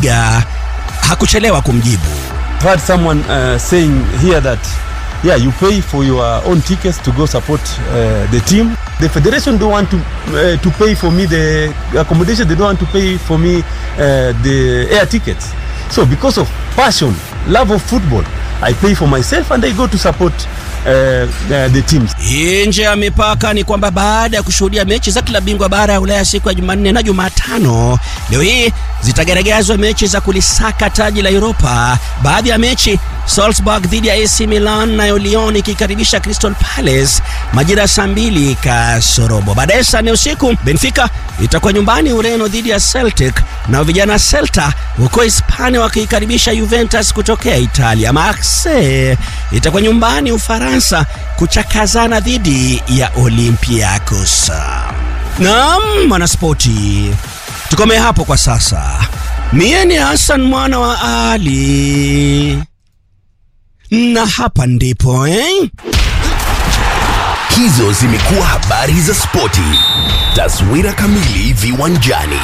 Bundesliga hakuchelewa kumjibu. I've heard someone uh, saying here that yeah you pay for your own tickets to go support uh, the team the federation don't want to uh, to pay for me the accommodation they don't want to pay for me uh, the air tickets so because of passion love of football i pay for myself and i go to support uh, uh, the teams Nje ya mipaka ni kwamba baada ya kushuhudia mechi za klabu bingwa bara ya Ulaya siku ya Jumanne na Jumatano, leo hii zitagaragazwa mechi za kulisaka taji la Europa. Baadhi ya mechi Salzburg dhidi ya AC Milan, nayo Lyon ikikaribisha Crystal Palace majira ya saa mbili kasorobo. Baadaye saa nne usiku Benfica itakuwa nyumbani Ureno dhidi ya Celtic, nao vijana Celta huko Hispania wakiikaribisha Juventus kutokea Italia. Marseille itakuwa nyumbani Ufaransa kuchakazana dhidi ya Olympiacos. Naam, mwanaspoti, tukomee hapo kwa sasa. Mie ni Hassan mwana wa Ali na hapa ndipo eh? Hizo zimekuwa habari za spoti. Taswira kamili viwanjani.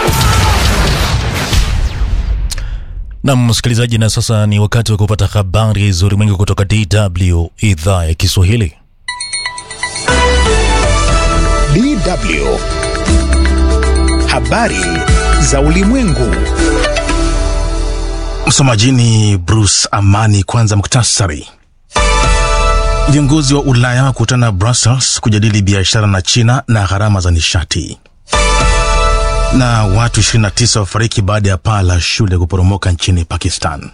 Na msikilizaji, na sasa ni wakati wa kupata habari za ulimwengu kutoka DW idhaa ya Kiswahili. DW. Habari za ulimwengu. Msomaji ni Bruce Amani. Kwanza muktasari. Viongozi wa Ulaya wakutana Brussels kujadili biashara na China na gharama za nishati. Na watu 29 wafariki baada ya paa la shule kuporomoka nchini Pakistan.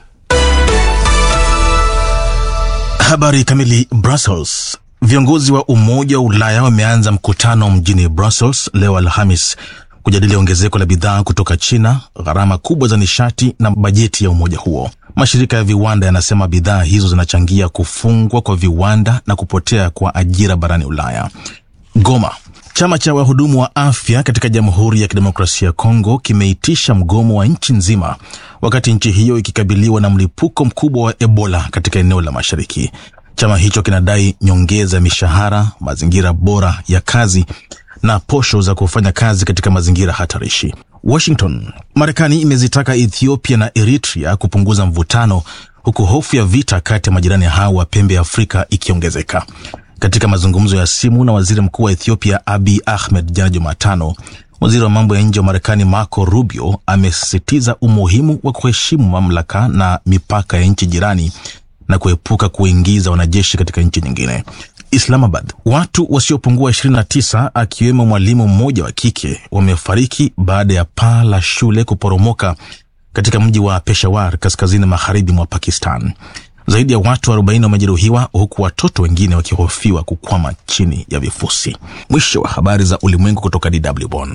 Habari kamili. Brussels. Viongozi wa Umoja wa Ulaya wameanza mkutano mjini Brussels leo Alhamis kujadili ongezeko la bidhaa kutoka China, gharama kubwa za nishati na bajeti ya umoja huo. Mashirika ya viwanda yanasema bidhaa hizo zinachangia kufungwa kwa viwanda na kupotea kwa ajira barani Ulaya. Goma. Chama cha wahudumu wa afya katika Jamhuri ya Kidemokrasia ya Kongo kimeitisha mgomo wa nchi nzima wakati nchi hiyo ikikabiliwa na mlipuko mkubwa wa Ebola katika eneo la mashariki. Chama hicho kinadai nyongeza ya mishahara, mazingira bora ya kazi na posho za kufanya kazi katika mazingira hatarishi. Washington. Marekani imezitaka Ethiopia na Eritrea kupunguza mvutano huku hofu ya vita kati ya majirani hao wa pembe ya Afrika ikiongezeka. Katika mazungumzo ya simu na waziri mkuu wa Ethiopia Abiy Ahmed jana Jumatano, waziri wa mambo ya nje wa Marekani Marco Rubio amesisitiza umuhimu wa kuheshimu mamlaka na mipaka ya nchi jirani na kuepuka kuingiza wanajeshi katika nchi nyingine. Islamabad. Watu wasiopungua 29 akiwemo mwalimu mmoja wa kike wamefariki baada ya paa la shule kuporomoka katika mji wa Peshawar kaskazini magharibi mwa Pakistan. Zaidi ya watu 40 wamejeruhiwa huku watoto wengine wakihofiwa kukwama chini ya vifusi. Mwisho wa habari za ulimwengu kutoka DW Bonn.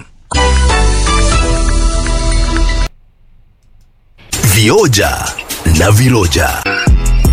Vioja na viroja.